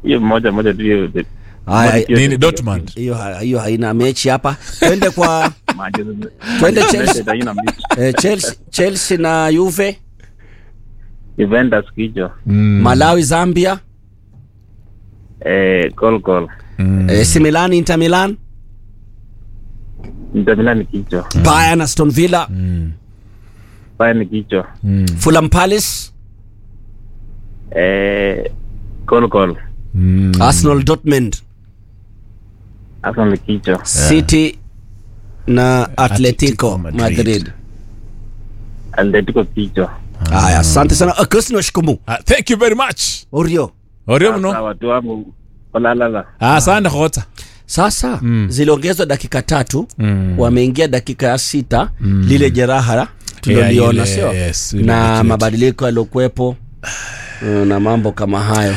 hiyo moja moja tu hiyo the- Haya, moja hiyo- nini Dortmund hiyo ha- hiyo haina mechi hapa. Twende kwa Manchester- Twende Manchester Chelsea. United haina mechi. eh, Chelsea, Chelsea na Juve, Juventus kichwa Malawi Zambia, eh, Gol Gol eh, AC Milan Inter Milan, Inter Milan kichwa Bayern Aston Villa, Bayern kichwa Fulham Palace, eh, Gol Gol Arsenal Dortmund, Arsenal kichwa City na Atletico Atletico Madrid. Madrid. Atletico kichwa Haya, asante sana. Uh, Christine Washikumu. Ah, thank you very much Orio. orio Sasa mno watu wangu olalala ah, asante khota Sasa ziliongezwa dakika tatu wameingia dakika ya sita lile jeraha tuliloliona Yeah, ile- sio yes, ile na cute. mabadiliko yaliokuwepo uh, na mambo kama hayo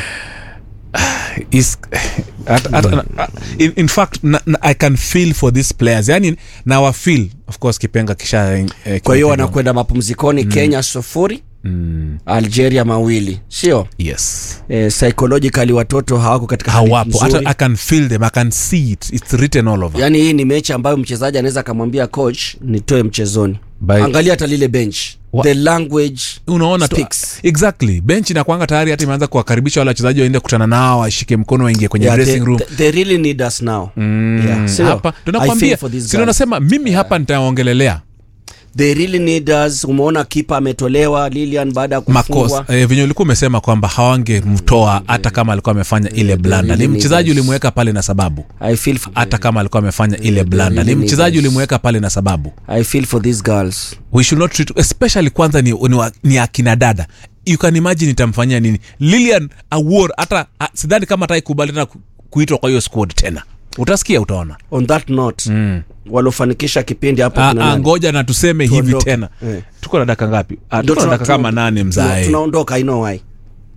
is at, at, in, in fact na, na, i can feel for these players yani nawa feel of course kipenga kisha eh, kwa hiyo kimepigwa. wanakwenda mapumzikoni kenya sufuri algeria mawili sio yes e, psychologically watoto hawako katika hali hawapo hata nzuri. i can feel them i can see it it's written all over yaani hii ni mechi ambayo mchezaji anaweza akamwambia coach nitoe mchezoni By- angalia hata lile bench Wa- the language unaona tu speaks. exactly bench inakwanga tayari hata imeanza kuwakaribisha wale wachezaji waende kukutana nao washike mkono waingie kwenye Yeah, dressing they, room they- they really need us now yeah. sio? hapa I feel tunakwambia for these sio guys. nasema mimi hapa nitaongelelea they really need us umeona kipa ametolewa lilian baada ya kufungwa makosa eh, venye ulikuwa umesema kwamba hawangemtoa hata kama alikuwa amefanya ile blanda ni really mchezaji need us. ulimweka pale na sababu I feel for, hata kama alikuwa amefanya ile blanda ni really mchezaji need us. ulimweka pale na sababu I feel for these girls we should not treat, especially kwanza ni, ni, wa- ni akina dada you can imagine itamfanyia nini lilian awar hata a- sidhani kama ataikubali tena ku- kuitwa kwa hiyo squad tena utasikia utaona on that note mm. waliofanikisha kipindi hapo Ah, kina ah, nani? ngoja na tuseme hivi Tuondoke. tena Eh. tuko na daka ngapi Ah, Ndio tuko na tuna- daka kama tuna- nane tuna- mzae tunaondoka i know why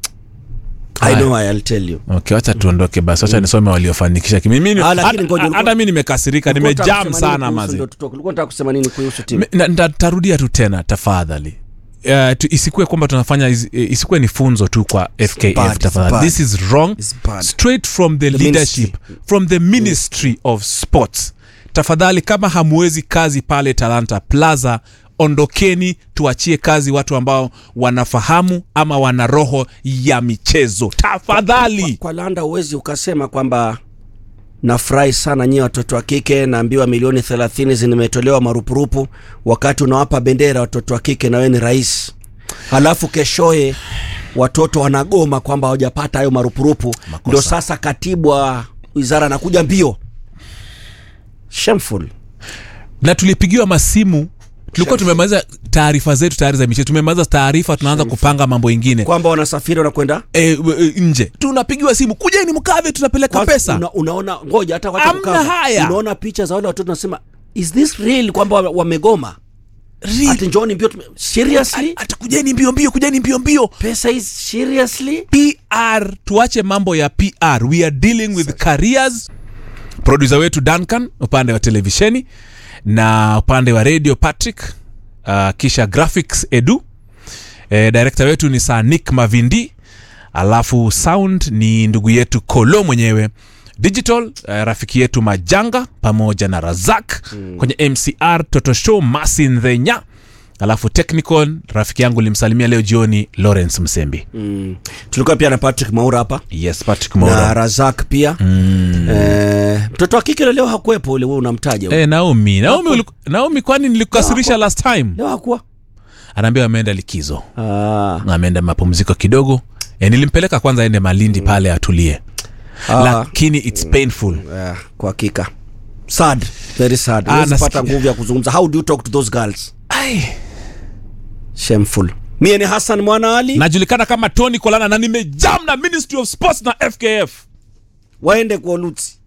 I know why I'll tell you okay wacha tuondoke basi wacha nisome waliofanikisha kimi- mimi- Ah, lakini hata- ngoja, ulikuwa- hata mi nimekasirika Ulikuwa unataka nimejam kusema nini sana kuhusu- mazi ndio tutoke. Ulikuwa unataka kusema nini kuhusu timu Me- na- nda- tarudia tu tena tafadhali Uh, tu, isikuwe kwamba tunafanya is- eh, isikuwe ni funzo tu kwa fkf bad, it's tafadhali bad. this is wrong It's bad. straight from the, leadership from the ministry of sports tafadhali kama hamwezi kazi pale talanta plaza ondokeni tuachie kazi watu ambao wanafahamu ama wana roho ya michezo tafadhali kwa landa huwezi ukasema kwamba nafurahi sana nyie watoto wa kike naambiwa milioni thelathini zimetolewa marupurupu wakati unawapa bendera watoto wa kike na wewe ni rais halafu keshoye watoto wanagoma kwamba hawajapata hayo marupurupu ndio sasa katibu wa wizara anakuja mbio shameful na tulipigiwa masimu tulikuwa tumemaliza taarifa zetu tayari za michezo tumemaliza taarifa tunaanza kupanga mambo ingine kwamba wanasafiri wanakwenda e, e, nje tunapigiwa simu kujeni mkave tunapeleka Kwanza pesa una, unaona ngoja hata wacha Hamna kukava. haya. unaona picha za wale watoto nasema is this real kwamba wame- wamegoma Real. ati njoni mbio tume- seriously hata kujeni mbio mbio kujeni mbio mbio pesa is seriously pr tuache mambo ya pr we are dealing with careers produsa wetu duncan upande wa televisheni na upande wa radio patrick uh, kisha graphics edu e, director wetu ni sanik mavindi alafu sound ni ndugu yetu kolo mwenyewe digital uh, rafiki yetu majanga pamoja na razak mm. kwenye mcr toto show masin dhenya alafu technical rafiki yangu limsalimia leo jioni lawrence msembi mm. tulikuwa pia na patrick maura hapa yes patrick na Maura. razak pia mm. eh, mtoto wa kike leo hakuwepo ule we unamtaja Eh, naomi naomi, uliku, naomi kwani nilikukasirisha last time leo hakuwa anaambia ameenda likizo ah. ameenda mapumziko kidogo e, nilimpeleka kwanza aende malindi pale atulie Ah. lakini its painful Eh, kwa hakika sad very sad Ah, Huwezi pata nasikia- nguvu ya kuzungumza how do you talk to those girls Ai. shameful mie ni hassan mwana ali najulikana kama tony kolana na nimejam na ministry of sports na fkf waende kwa lutsi